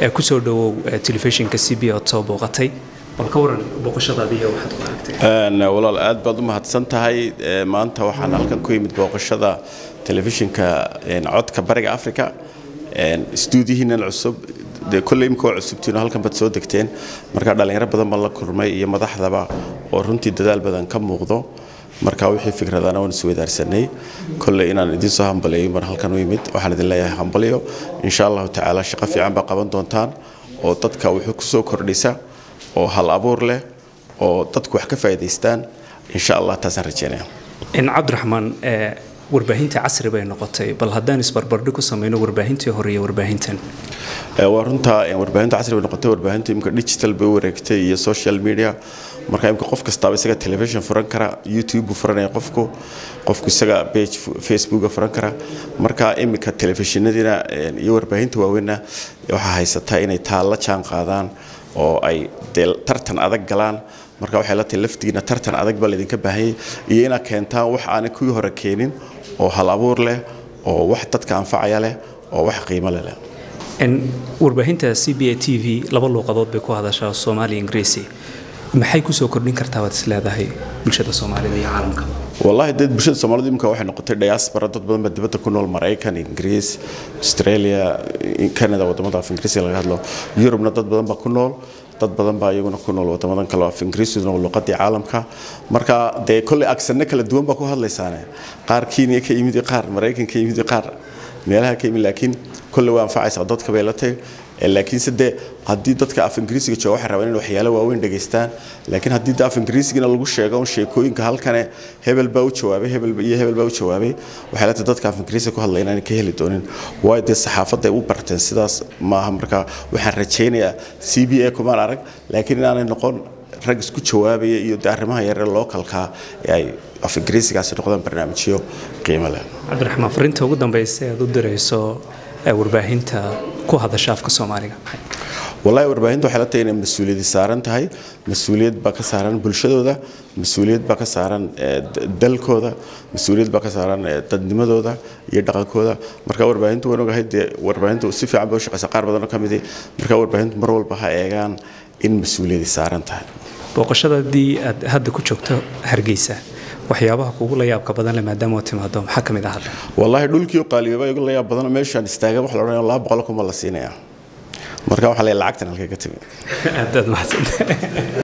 kusoo dhawow telefishinka c b ood soo booqatay bal ka waran booqashadaadiiyo waxaad ku aragtay walaal aad baad u mahadsan tahay maanta waxaan halkan ku yimid booqashada telefishinka codka bariga africa stuudiyihiinan cusub dee kolley imika waa cusubtiin oo halkan baad soo degteen marka dhallinyaro badan baan la kulmay iyo madaxdaba oo runtii dadaal badan ka muuqdo marka wixii fikradana waan isweydaarsanay kolley inaan idiin soo hambaliyo mar halkan u yimid waxaan idin leeyahay hambalyo insha allahu tacaala shaqo fiican baa qaban doontaan oo dadka wuxuu ku soo kordhisa oo hal abuur leh oo dadku wax ka faa'iidaystaan insha allah taasaan rajeynaya cabdiraxmaan warbaahinta casri bay noqotay bal haddaan isbarbardhig ku samayno warbaahintii hore iyo warbaahintan waa runta warbaahinta casri bay noqotay warbaahinta imika digital bay u wareegtay iyo social media marka imika qof kastaaba isaga television furan kara youtube buu furanaya qofku qofku isaga page facebooka furan kara marka imika telefishinadiina iyo warbaahinta waaweynna waxaa haysataa inay taa la jaan qaadaan oo ay dee tartan adag galaan marka waxay la tahay laftigiina tartan adag baa laydinka baahanyay iyo inaad keentaan wax aanay kuwii hore keenin oo hal abuur leh oo wax dadka anfacaya leh oo wax qiimo leh leh warbaahinta c b a t v laba luuqadood bay ku hadashaa soomaaliya ingiriisi maxay kusoo kordhin kartaa waad is leedahay bulshada soomaalida iyo caalamka wallaahi dee bulshada soomaalida imika waxay noqotay diaspora dad badan baa dibadda ku nool maraykan ingiriis australia canada wadamada af ingiriisiga laga hadlo yurubna dad badan baa ku nool dad badan baa iyaguna ku nool wadamadan kale af ingiriisuna luqadii caalamka marka dee kolley agsano kala duwan baa ku hadlaysaane qaar kenya ka yimid iyo qaar maraykan ka yimid iyo qaar meelaha ka yimid laakiin kolley waa anfacaysaa dadka bay la tahay laakiinse dee haddii dadka af ingiriisiga jooga waxay rabaan in waxyaalo waaweyn dhegaystaan laakiin haddii de af ingiriisigana lagu sheego un sheekooyinka halkane hebel baa u jawaabay hebel iyo hebel baa u jawaabay waxay la tahay dadka af ingiriisiga ku hadlaya inaanay ka heli doonin waayo dee saxaafadda ay u barteen sidaas maaha marka waxaan rajaynayaa c b a kumaan arag laakiin inaanay noqon rag isku jawaabaya iyo de arrimaha yaree lookalkaa ee ay af ingiriisigaasi noqdaan barnaamijyo qiimo leh cabdiraxmaan fariinta ugu dambaysa aad u dirayso warbaahinta ku hadasha afka soomaaliga wallahi warbaahinta waxay la tahay inay mas-uuliyadi saaran tahay mas-uuliyad baa ka saaran bulshadooda mas-uuliyad baa ka saaran dalkooda mas-uuliyad baa ka saaran dadnimadooda iyo dhaqankooda marka warbaahintu waan ogahay dee warbaahintu si fiican bay u shaqaysa qaar badan oo ka midi marka warbaahintu mar walba ha eegaan in mas-uuliyadi saaran tahay booqashadadii aad hadda ku joogto hargeysa waxyaabaha kugu la yaabka badan le maadaama oo timaado maxaa ka mid ah hadda wallaahi dhulkii qaaliyoba igu la yaab badan meeshaan istaagan wax la odhanaya laba boqol kuma la siinaya marka waxaa leeyahay lacagtan halkay ka timi aad aad mahadsan